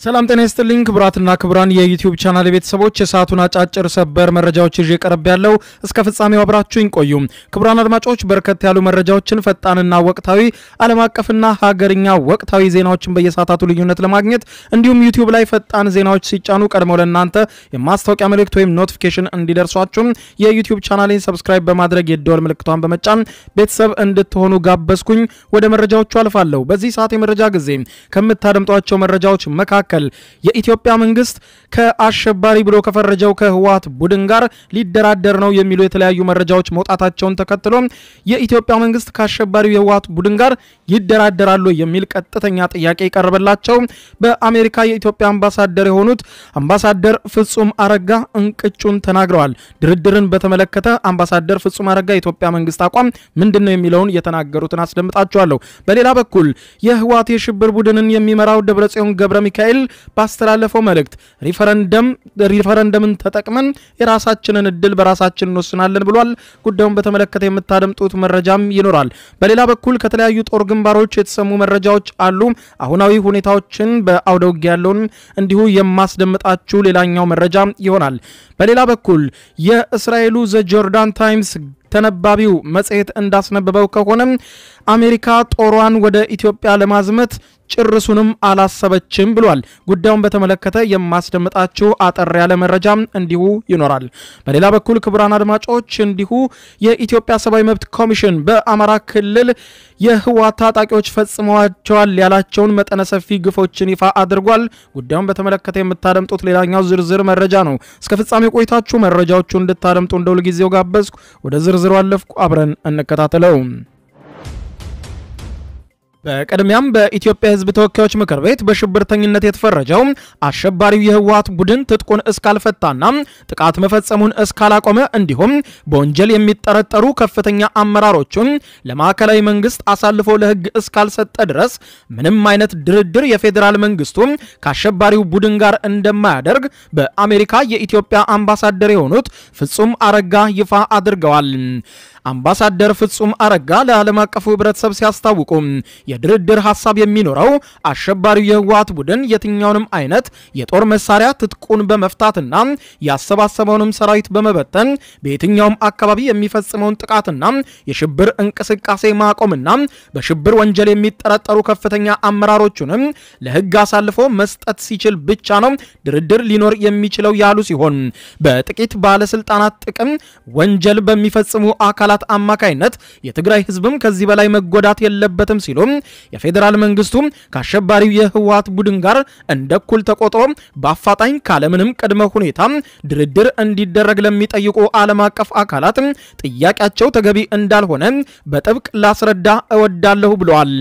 ሰላም ጤና ይስጥልኝ ክቡራትና ክቡራን የዩቲዩብ ቻናል ቤተሰቦች የሰዓቱን አጫጭር ሰበር መረጃዎች ይዤ ቀርብ ያለው እስከ ፍጻሜው አብራችሁኝ ቆዩ። ክቡራን አድማጮች በርከት ያሉ መረጃዎችን ፈጣንና ወቅታዊ ዓለም አቀፍና ሀገርኛ ወቅታዊ ዜናዎችን በየሰዓታቱ ልዩነት ለማግኘት እንዲሁም ዩቲዩብ ላይ ፈጣን ዜናዎች ሲጫኑ ቀድመው ለእናንተ የማስታወቂያ መልእክት ወይም ኖቲፊኬሽን እንዲደርሷችሁም የዩቲዩብ ቻናሌን ሰብስክራይብ በማድረግ የደወል ምልክቷን በመጫን ቤተሰብ እንድትሆኑ ጋበዝኩኝ። ወደ መረጃዎቹ አልፋለሁ። በዚህ ሰዓት የመረጃ ጊዜ ከምታደምጧቸው መረጃዎች መካከል የኢትዮጵያ መንግስት ከአሸባሪ ብሎ ከፈረጀው ከህወሓት ቡድን ጋር ሊደራደር ነው የሚሉ የተለያዩ መረጃዎች መውጣታቸውን ተከትሎ የኢትዮጵያ መንግስት ከአሸባሪው የህወሓት ቡድን ጋር ይደራደራሉ የሚል ቀጥተኛ ጥያቄ የቀረበላቸው በአሜሪካ የኢትዮጵያ አምባሳደር የሆኑት አምባሳደር ፍጹም አረጋ እንቅጩን ተናግረዋል። ድርድርን በተመለከተ አምባሳደር ፍጹም አረጋ የኢትዮጵያ መንግስት አቋም ምንድን ነው የሚለውን የተናገሩትን አስደምጣቸዋለሁ። በሌላ በኩል የህወሓት የሽብር ቡድንን የሚመራው ደብረጽዮን ገብረ ሚካኤል ባስተላለፈው መልእክት ሪፈረንደም ሪፈረንደምን ተጠቅመን የራሳችንን እድል በራሳችን እንወስናለን ብሏል። ጉዳዩን በተመለከተ የምታደምጡት መረጃም ይኖራል። በሌላ በኩል ከተለያዩ ጦር ግንባሮች የተሰሙ መረጃዎች አሉ። አሁናዊ ሁኔታዎችን በአውደ ውጊያ ያለውን እንዲሁ የማስደምጣችሁ ሌላኛው መረጃ ይሆናል። በሌላ በኩል የእስራኤሉ ዘ ጆርዳን ታይምስ ተነባቢው መጽሔት እንዳስነበበው ከሆነ አሜሪካ ጦሯን ወደ ኢትዮጵያ ለማዝመት ጭርሱንም አላሰበችም ብሏል። ጉዳዩን በተመለከተ የማስደምጣችሁ አጠር ያለ መረጃ እንዲሁ ይኖራል። በሌላ በኩል ክቡራን አድማጮች እንዲሁ የኢትዮጵያ ሰብአዊ መብት ኮሚሽን በአማራ ክልል የህወሓት ታጣቂዎች ፈጽመዋቸዋል ያላቸውን መጠነ ሰፊ ግፎችን ይፋ አድርጓል። ጉዳዩን በተመለከተ የምታደምጡት ሌላኛው ዝርዝር መረጃ ነው። እስከ ፍጻሜ ቆይታችሁ መረጃዎቹ እንድታደምጡ እንደ ሁልጊዜው ጋበዝኩ። ወደ ዝርዝሩ አለፍኩ። አብረን እንከታተለው። በቅድሚያም በኢትዮጵያ ሕዝብ ተወካዮች ምክር ቤት በሽብርተኝነት የተፈረጀው አሸባሪው የህወሓት ቡድን ትጥቁን እስካልፈታና ጥቃት መፈጸሙን እስካላቆመ እንዲሁም በወንጀል የሚጠረጠሩ ከፍተኛ አመራሮቹን ለማዕከላዊ መንግስት አሳልፎ ለህግ እስካልሰጠ ድረስ ምንም አይነት ድርድር የፌዴራል መንግስቱ ከአሸባሪው ቡድን ጋር እንደማያደርግ በአሜሪካ የኢትዮጵያ አምባሳደር የሆኑት ፍጹም አረጋ ይፋ አድርገዋል። አምባሳደር ፍጹም አረጋ ለዓለም አቀፉ ህብረተሰብ ሲያስታውቁ የድርድር ሀሳብ የሚኖረው አሸባሪው የህወሓት ቡድን የትኛውንም አይነት የጦር መሳሪያ ትጥቁን በመፍታትና ያሰባሰበውንም ሰራዊት በመበተን በየትኛውም አካባቢ የሚፈጽመውን ጥቃትና የሽብር እንቅስቃሴ ማቆምና በሽብር ወንጀል የሚጠረጠሩ ከፍተኛ አመራሮቹንም ለህግ አሳልፎ መስጠት ሲችል ብቻ ነው ድርድር ሊኖር የሚችለው ያሉ ሲሆን በጥቂት ባለስልጣናት ጥቅም ወንጀል በሚፈጽሙ አካላት አማካይነት የትግራይ ህዝብም ከዚህ በላይ መጎዳት የለበትም ሲሉ የፌዴራል መንግስቱ ከአሸባሪው የህወሓት ቡድን ጋር እንደ እኩል ተቆጥሮ በአፋጣኝ ካለምንም ቅድመ ሁኔታ ድርድር እንዲደረግ ለሚጠይቁ ዓለም አቀፍ አካላት ጥያቄያቸው ተገቢ እንዳልሆነ በጥብቅ ላስረዳ እወዳለሁ ብለዋል።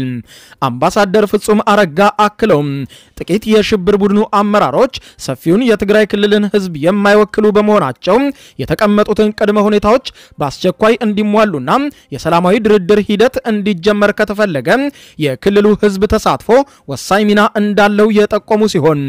አምባሳደር ፍጹም አረጋ አክለው ጥቂት የሽብር ቡድኑ አመራሮች ሰፊውን የትግራይ ክልልን ህዝብ የማይወክሉ በመሆናቸው የተቀመጡትን ቅድመ ሁኔታዎች በአስቸኳይ እንዲሟሉና የሰላማዊ ድርድር ሂደት እንዲጀመር ከተፈለገ የክልሉ ህዝብ ተሳትፎ ወሳኝ ሚና እንዳለው የጠቆሙ ሲሆን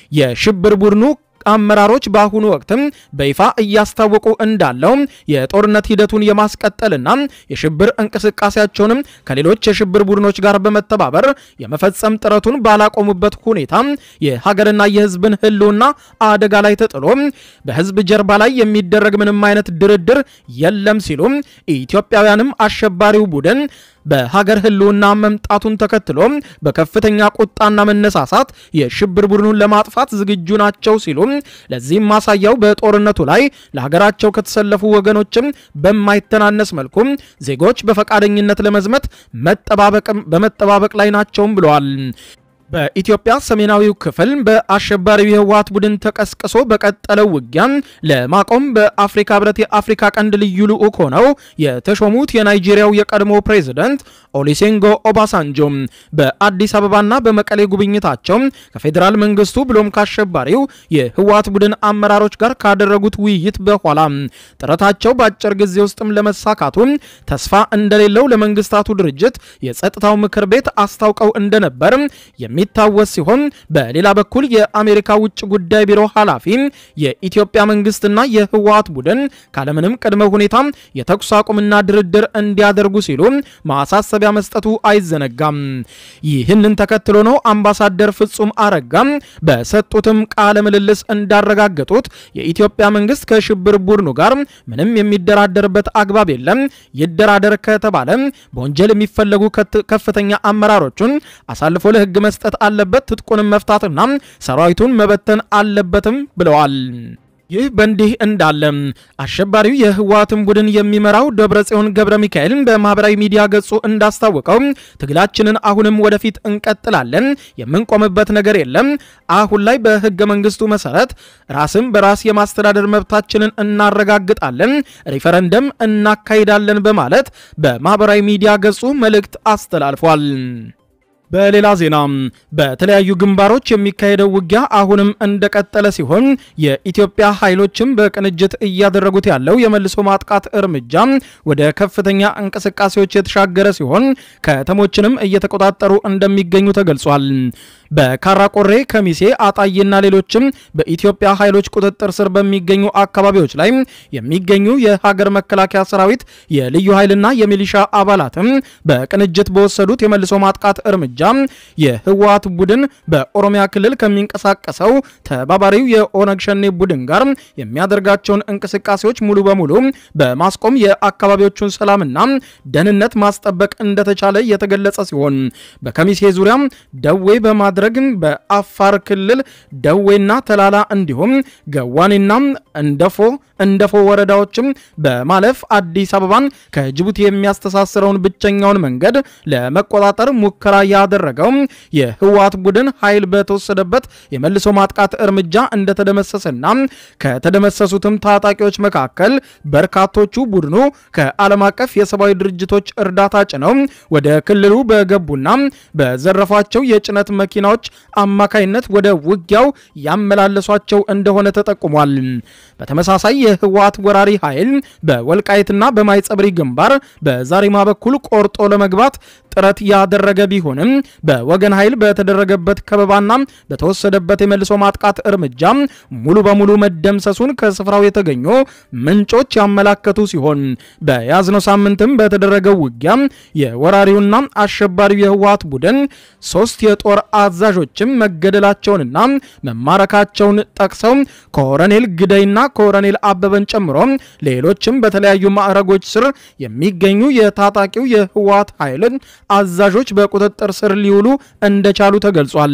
የሽብር ቡድኑ አመራሮች በአሁኑ ወቅትም በይፋ እያስታወቁ እንዳለው የጦርነት ሂደቱን የማስቀጠልና የሽብር እንቅስቃሴያቸውንም ከሌሎች የሽብር ቡድኖች ጋር በመተባበር የመፈጸም ጥረቱን ባላቆሙበት ሁኔታ የሀገርና የህዝብን ህልውና አደጋ ላይ ተጥሎ በህዝብ ጀርባ ላይ የሚደረግ ምንም አይነት ድርድር የለም ሲሉ ኢትዮጵያውያንም አሸባሪው ቡድን በሀገር ህልውና መምጣቱን ተከትሎ በከፍተኛ ቁጣና መነሳሳት የሽብር ቡድኑን ለማጥፋት ዝግጁ ናቸው ሲሉ ለዚህም ማሳያው በጦርነቱ ላይ ለሀገራቸው ከተሰለፉ ወገኖችም በማይተናነስ መልኩ ዜጎች በፈቃደኝነት ለመዝመት በመጠባበቅ ላይ ናቸውም ብለዋል። በኢትዮጵያ ሰሜናዊው ክፍል በአሸባሪው የህወሓት ቡድን ተቀስቅሶ በቀጠለው ውጊያ ለማቆም በአፍሪካ ህብረት የአፍሪካ ቀንድ ልዩ ልዑክ ሆነው የተሾሙት የናይጄሪያው የቀድሞ ፕሬዝደንት ኦሊሴንጎ ኦባሳንጆ በአዲስ አበባና በመቀሌ ጉብኝታቸው ከፌዴራል መንግስቱ ብሎም ከአሸባሪው የህወሓት ቡድን አመራሮች ጋር ካደረጉት ውይይት በኋላ ጥረታቸው በአጭር ጊዜ ውስጥም ለመሳካቱ ተስፋ እንደሌለው ለመንግስታቱ ድርጅት የጸጥታው ምክር ቤት አስታውቀው እንደነበር የሚታወስ ሲሆን በሌላ በኩል የአሜሪካ ውጭ ጉዳይ ቢሮ ኃላፊ የኢትዮጵያ መንግስትና የህወሓት ቡድን ካለምንም ቅድመ ሁኔታ የተኩስ አቁምና ድርድር እንዲያደርጉ ሲሉ ማሳሰቢያ መስጠቱ አይዘነጋም። ይህንን ተከትሎ ነው አምባሳደር ፍጹም አረጋ በሰጡትም ቃለ ምልልስ እንዳረጋገጡት የኢትዮጵያ መንግስት ከሽብር ቡድኑ ጋር ምንም የሚደራደርበት አግባብ የለም። ይደራደር ከተባለ በወንጀል የሚፈለጉ ከፍተኛ አመራሮቹን አሳልፎ ለህግ መስጠት አለበት፣ ትጥቁንም መፍታትና ሰራዊቱን መበተን አለበትም ብለዋል። ይህ በእንዲህ እንዳለ አሸባሪው የህወሓትን ቡድን የሚመራው ደብረጽዮን ገብረ ሚካኤል በማህበራዊ ሚዲያ ገጹ እንዳስታወቀው ትግላችንን አሁንም ወደፊት እንቀጥላለን፣ የምንቆምበት ነገር የለም። አሁን ላይ በህገ መንግስቱ መሰረት ራስን በራስ የማስተዳደር መብታችንን እናረጋግጣለን፣ ሪፈረንደም እናካሂዳለን በማለት በማህበራዊ ሚዲያ ገጹ መልእክት አስተላልፏል። በሌላ ዜና በተለያዩ ግንባሮች የሚካሄደው ውጊያ አሁንም እንደቀጠለ ሲሆን የኢትዮጵያ ኃይሎችም በቅንጅት እያደረጉት ያለው የመልሶ ማጥቃት እርምጃ ወደ ከፍተኛ እንቅስቃሴዎች የተሻገረ ሲሆን ከተሞችንም እየተቆጣጠሩ እንደሚገኙ ተገልጿል። በካራቆሬ፣ ከሚሴ፣ አጣዬና ሌሎችም በኢትዮጵያ ኃይሎች ቁጥጥር ስር በሚገኙ አካባቢዎች ላይ የሚገኙ የሀገር መከላከያ ሰራዊት የልዩ ኃይልና የሚሊሻ አባላትም በቅንጅት በወሰዱት የመልሶ ማጥቃት እርምጃ የህወሓት ቡድን በኦሮሚያ ክልል ከሚንቀሳቀሰው ተባባሪው የኦነግ ሸኔ ቡድን ጋር የሚያደርጋቸውን እንቅስቃሴዎች ሙሉ በሙሉ በማስቆም የአካባቢዎቹን ሰላምና ደህንነት ማስጠበቅ እንደተቻለ የተገለጸ ሲሆን በከሚሴ ዙሪያ ደዌ በማድረግ በአፋር ክልል ደዌና ተላላ እንዲሁም ገዋኔና እንደፎ እንደፎ ወረዳዎችም በማለፍ አዲስ አበባን ከጅቡቲ የሚያስተሳስረውን ብቸኛውን መንገድ ለመቆጣጠር ሙከራ ያደረገው የህወሓት ቡድን ኃይል በተወሰደበት የመልሶ ማጥቃት እርምጃ እንደተደመሰሰና ከተደመሰሱትም ታጣቂዎች መካከል በርካቶቹ ቡድኑ ከዓለም አቀፍ የሰብአዊ ድርጅቶች እርዳታ ጭነው ወደ ክልሉ በገቡና በዘረፏቸው የጭነት መኪናዎች አማካይነት ወደ ውጊያው ያመላለሷቸው እንደሆነ ተጠቁሟል። በተመሳሳይ የህወሓት ወራሪ ኃይል በወልቃይትና በማይጸብሪ ግንባር በዛሪማ በኩል ቆርጦ ለመግባት ጥረት ያደረገ ቢሆንም በወገን ኃይል በተደረገበት ከበባና በተወሰደበት የመልሶ ማጥቃት እርምጃ ሙሉ በሙሉ መደምሰሱን ከስፍራው የተገኙ ምንጮች ያመላከቱ ሲሆን በያዝነው ሳምንትም በተደረገው ውጊያ የወራሪውና አሸባሪው የህወሓት ቡድን ሶስት የጦር አዛዦችም መገደላቸውንና መማረካቸውን ጠቅሰው ኮሎኔል ግደይና ኮሎኔል አበበን ጨምሮ ሌሎችም በተለያዩ ማዕረጎች ስር የሚገኙ የታጣቂው የህወሓት ኃይልን አዛዦች በቁጥጥር ስር ሊውሉ እንደቻሉ ተገልጿል።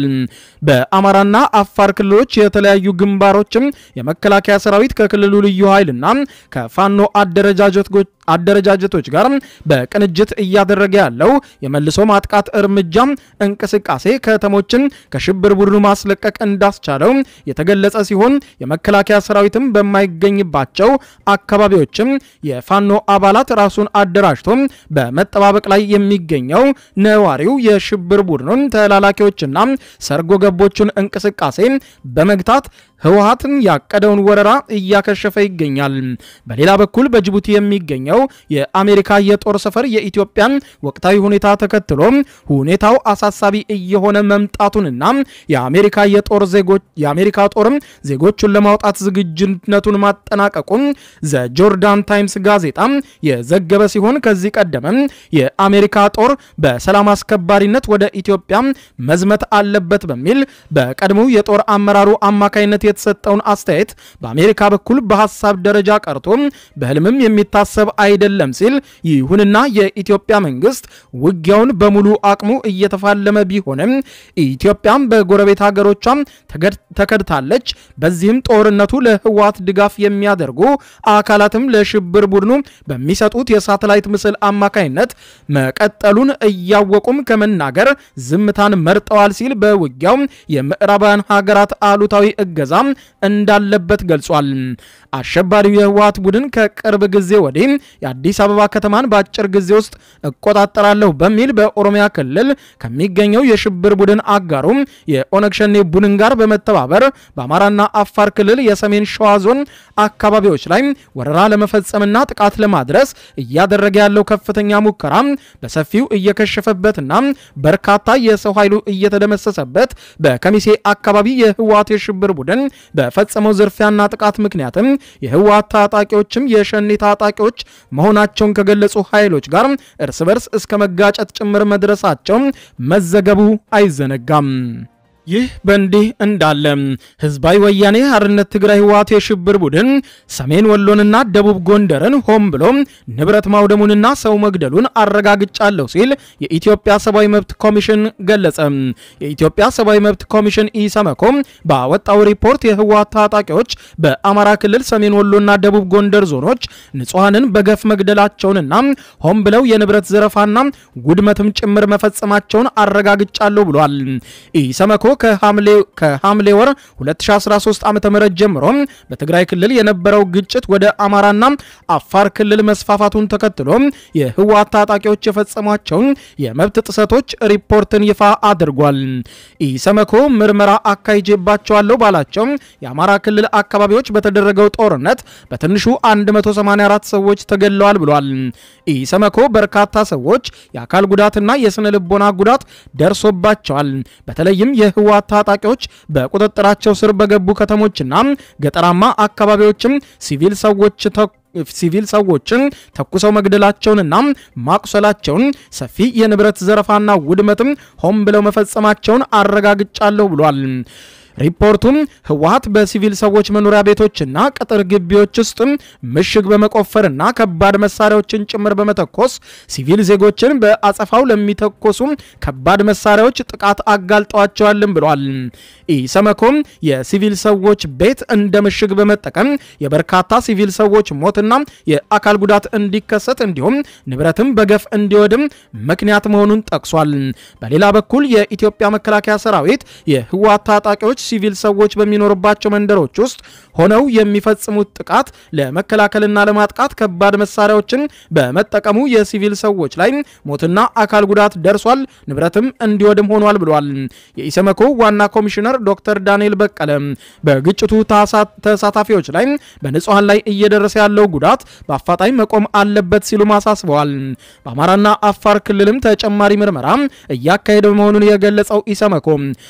በአማራና አፋር ክልሎች የተለያዩ ግንባሮችም የመከላከያ ሰራዊት ከክልሉ ልዩ ኃይልና ከፋኖ አደረጃጀቶች አደረጃጀቶች ጋር በቅንጅት እያደረገ ያለው የመልሶ ማጥቃት እርምጃ እንቅስቃሴ ከተሞችን ከሽብር ቡድኑ ማስለቀቅ እንዳስቻለው የተገለጸ ሲሆን የመከላከያ ሰራዊትም በማይገኝባቸው አካባቢዎችም የፋኖ አባላት ራሱን አደራጅቶ በመጠባበቅ ላይ የሚገኘው ነዋሪው የሽብር ቡድኑን ተላላኪዎችና ሰርጎ ገቦቹን እንቅስቃሴ በመግታት ህወሓትን ያቀደውን ወረራ እያከሸፈ ይገኛል። በሌላ በኩል በጅቡቲ የሚገኘው የአሜሪካ የጦር ሰፈር የኢትዮጵያን ወቅታዊ ሁኔታ ተከትሎ ሁኔታው አሳሳቢ እየሆነ መምጣቱንና የአሜሪካ የጦር ዜጎች የአሜሪካ ጦርም ዜጎቹን ለማውጣት ዝግጁነቱን ማጠናቀቁን ዘ ጆርዳን ታይምስ ጋዜጣ የዘገበ ሲሆን ከዚህ ቀደምም የአሜሪካ ጦር በሰላም አስከባሪነት ወደ ኢትዮጵያ መዝመት አለበት በሚል በቀድሞው የጦር አመራሩ አማካይነት የተሰጠውን አስተያየት በአሜሪካ በኩል በሀሳብ ደረጃ ቀርቶ በህልምም የሚታሰብ አይደለም ሲል፣ ይሁንና የኢትዮጵያ መንግስት ውጊያውን በሙሉ አቅሙ እየተፋለመ ቢሆንም ኢትዮጵያም በጎረቤት ሀገሮቿም ተከድታለች። በዚህም ጦርነቱ ለህወሓት ድጋፍ የሚያደርጉ አካላትም ለሽብር ቡድኑ በሚሰጡት የሳተላይት ምስል አማካይነት መቀጠሉን እያወቁም ከመናገር ዝምታን መርጠዋል ሲል በውጊያው የምዕራባውያን ሀገራት አሉታዊ እገዛ እንዳለበት ገልጿል። አሸባሪው የህወሓት ቡድን ከቅርብ ጊዜ ወዲህ የአዲስ አበባ ከተማን በአጭር ጊዜ ውስጥ እቆጣጠራለሁ በሚል በኦሮሚያ ክልል ከሚገኘው የሽብር ቡድን አጋሩ የኦነግ ሸኔ ቡድን ጋር በመተባበር በአማራና አፋር ክልል የሰሜን ሸዋ ዞን አካባቢዎች ላይ ወረራ ለመፈጸምና ጥቃት ለማድረስ እያደረገ ያለው ከፍተኛ ሙከራ በሰፊው እየከሸፈበትና በርካታ የሰው ኃይሉ እየተደመሰሰበት በከሚሴ አካባቢ የህወሓት የሽብር ቡድን በፈጸመው ዝርፊያና ጥቃት ምክንያትም የህወሓት ታጣቂዎችም የሸኔ ታጣቂዎች መሆናቸውን ከገለጹ ኃይሎች ጋር እርስ በርስ እስከ መጋጨት ጭምር መድረሳቸው መዘገቡ አይዘነጋም። ይህ በእንዲህ እንዳለ ህዝባዊ ወያኔ ሓርነት ትግራይ ህወሓት የሽብር ቡድን ሰሜን ወሎንና ደቡብ ጎንደርን ሆን ብሎ ንብረት ማውደሙንና ሰው መግደሉን አረጋግጫለሁ ሲል የኢትዮጵያ ሰብአዊ መብት ኮሚሽን ገለጸ። የኢትዮጵያ ሰብአዊ መብት ኮሚሽን ኢሰመኮ ባወጣው ሪፖርት የህወሓት ታጣቂዎች በአማራ ክልል ሰሜን ወሎና ደቡብ ጎንደር ዞኖች ንጹሐንን በገፍ መግደላቸውንና ሆን ብለው የንብረት ዘረፋና ውድመትም ጭምር መፈጸማቸውን አረጋግጫለሁ ብሏል። ኢሰመኮ ከሐምሌ ወር 2013 ዓ.ም ጀምሮ በትግራይ ክልል የነበረው ግጭት ወደ አማራና አፋር ክልል መስፋፋቱን ተከትሎ የህወሓት ታጣቂዎች የፈጸሟቸውን የመብት ጥሰቶች ሪፖርትን ይፋ አድርጓል። ኢሰመኮ ምርመራ አካሂጄባቸዋለሁ ባላቸው የአማራ ክልል አካባቢዎች በተደረገው ጦርነት በትንሹ 184 ሰዎች ተገድለዋል ብሏል። ኢሰመኮ በርካታ ሰዎች የአካል ጉዳትና የስነ ልቦና ጉዳት ደርሶባቸዋል። በተለይም የህወሓት ታጣቂዎች በቁጥጥራቸው ስር በገቡ ከተሞችና ገጠራማ አካባቢዎችም ሲቪል ሰዎች ሲቪል ሰዎችን ተኩሰው መግደላቸውንና ማቁሰላቸውን ሰፊ የንብረት ዘረፋና ውድመትም ሆን ብለው መፈጸማቸውን አረጋግጫለሁ ብሏል። ሪፖርቱም ህወሓት በሲቪል ሰዎች መኖሪያ ቤቶችና ቅጥር ግቢዎች ውስጥ ምሽግ በመቆፈርና ከባድ መሳሪያዎችን ጭምር በመተኮስ ሲቪል ዜጎችን በአጸፋው ለሚተኮሱ ከባድ መሳሪያዎች ጥቃት አጋልጠዋቸዋልም ብሏል። ኢሰመኮም የሲቪል ሰዎች ቤት እንደ ምሽግ በመጠቀም የበርካታ ሲቪል ሰዎች ሞትና የአካል ጉዳት እንዲከሰት እንዲሁም ንብረትም በገፍ እንዲወድም ምክንያት መሆኑን ጠቅሷል። በሌላ በኩል የኢትዮጵያ መከላከያ ሰራዊት የህወሓት ታጣቂዎች ሲቪል ሰዎች በሚኖርባቸው መንደሮች ውስጥ ሆነው የሚፈጽሙት ጥቃት ለመከላከልና ለማጥቃት ከባድ መሳሪያዎችን በመጠቀሙ የሲቪል ሰዎች ላይ ሞትና አካል ጉዳት ደርሷል፣ ንብረትም እንዲወድም ሆኗል ብሏል። የኢሰመኮ ዋና ኮሚሽነር ዶክተር ዳንኤል በቀለ በግጭቱ ተሳታፊዎች ላይ በንጹሐን ላይ እየደረሰ ያለው ጉዳት በአፋጣኝ መቆም አለበት ሲሉም አሳስበዋል። በአማራና አፋር ክልልም ተጨማሪ ምርመራ እያካሄደ መሆኑን የገለጸው ኢሰመኮ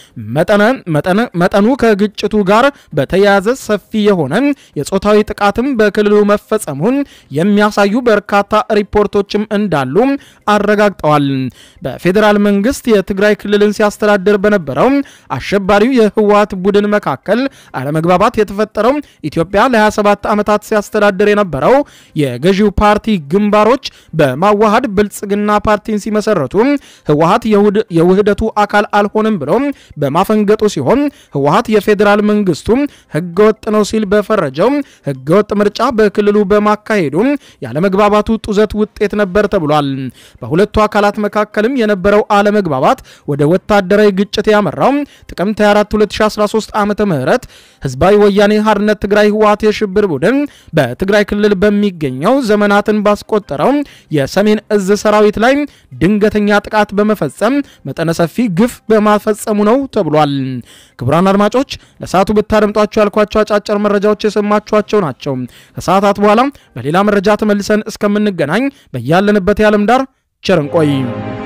መጠኑ ከግጭቱ ጋር በተያያዘ ሰፊ የሆነ የጾታዊ ጥቃትም በክልሉ መፈጸሙን የሚያሳዩ በርካታ ሪፖርቶችም እንዳሉ አረጋግጠዋል። በፌዴራል መንግስት የትግራይ ክልልን ሲያስተዳድር በነበረው አሸባሪው የህወሓት ቡድን መካከል አለመግባባት የተፈጠረው ኢትዮጵያ ለ27 ዓመታት ሲያስተዳድር የነበረው የገዢው ፓርቲ ግንባሮች በማዋሃድ ብልጽግና ፓርቲን ሲመሰረቱ ህወሓት የውህደቱ አካል አልሆንም ብሎ በማፈንገጡ ሲሆን ህወሓት የፌዴራል መንግስቱ ህገወጥ ነው ሲል በፈረጀው ህገወጥ ምርጫ በክልሉ በማካሄዱ ያለመግባባቱ ጡዘት ውጤት ነበር ተብሏል። በሁለቱ አካላት መካከልም የነበረው አለመግባባት ወደ ወታደራዊ ግጭት ያመራው ጥቅምት 24 2013 ዓ.ም ህዝባዊ ወያኔ ሓርነት ትግራይ ህወሓት የሽብር ቡድን በትግራይ ክልል በሚገኘው ዘመናትን ባስቆጠረው የሰሜን እዝ ሰራዊት ላይ ድንገተኛ ጥቃት በመፈጸም መጠነ ሰፊ ግፍ በማፈጸሙ ነው ተብሏል። ክቡራን አድማጮች ለሰዓቱ ብታደምጧቸው ያልኳቸው አጫጭር መረጃዎች የሰማችኋቸው ናቸው። ከሰዓታት በኋላ በሌላ መረጃ ተመልሰን እስከምንገናኝ በያለንበት የዓለም ዳር ቸር እንቆይ።